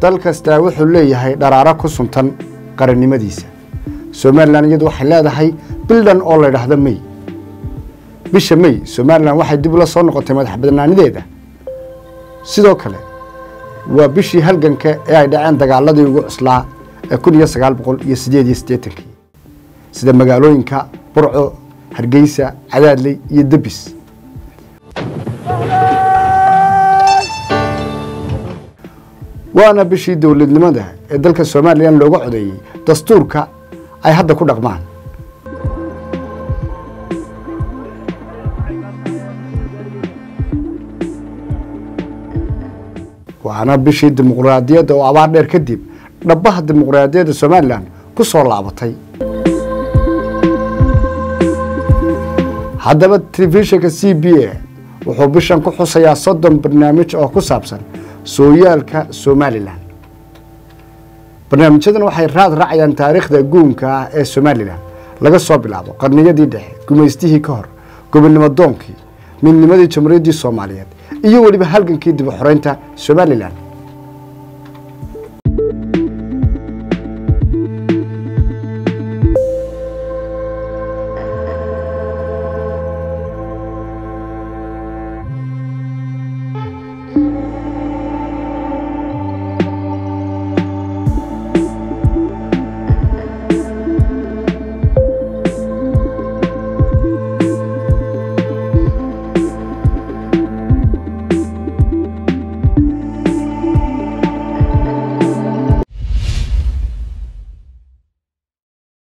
dal kastaa wuxuu leeyahay dharaaro ku suntan qarannimadiisa somalilan iyadu waxay leedahay bildhan oo la ydhaahdo mey bisha mey somalilan waxay dib ula soo noqotay madax badnaanideeda sidoo kale waa bishii halganka ee ay dhaceen dagaaladii ugu cuslaa ee kun iyo sagaal boqol iyo sideed iyo siddeetankii sida magaalooyinka burco hargeysa cadaadley iyo debis waana bishii dowladnimada ee dalka somalilan looga codeeyey dastuurka ay hadda ku dhaqmaan waana bishii dimuqraadiyadda oo abaar dheer kadib dhabbaha dimuqraadiyadda somalilan ku soo laabatay haddaba telefishinka c b a wuxuu bishan ku xusayaa soddon barnaamij oo ku saabsan sooyaalka somalilan barnaamijyadan waxay raad raacayaan taariikhda guunka ah ee somalilan laga soo bilaabo qarniyadii dhexe gumaystihii ka hor gobonnimo doonkii midnimadii jamhuuriyaddii soomaaliyeed iyo weliba halgankii dib u xoreynta somalilan